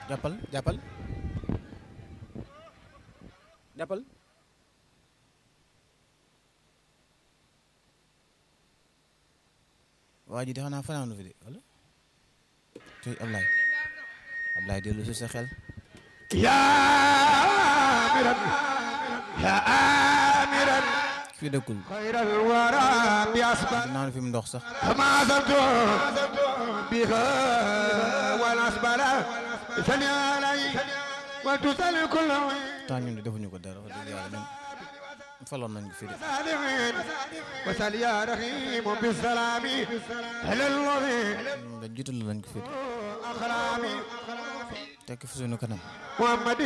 jàppal jàppal jàppal waa ji de xanaa fanaanu fi de wala tey Ablaye Ablaye dellu si sa xel يا أميرا يا أميرا fii dëkkul خير الورى بأسباب naan fi mu ndox sax ما زلت بها والأسباب سني علي وتسأل كل temps ñun de defuñu ko dara wax dëgg yàlla ñun faloon nañ ko fii de سالمين وسل يا رحيم بالسلام على الوضع ñun de jiital nañ ko fii de أخرامي tekk fi suñu kanam محمد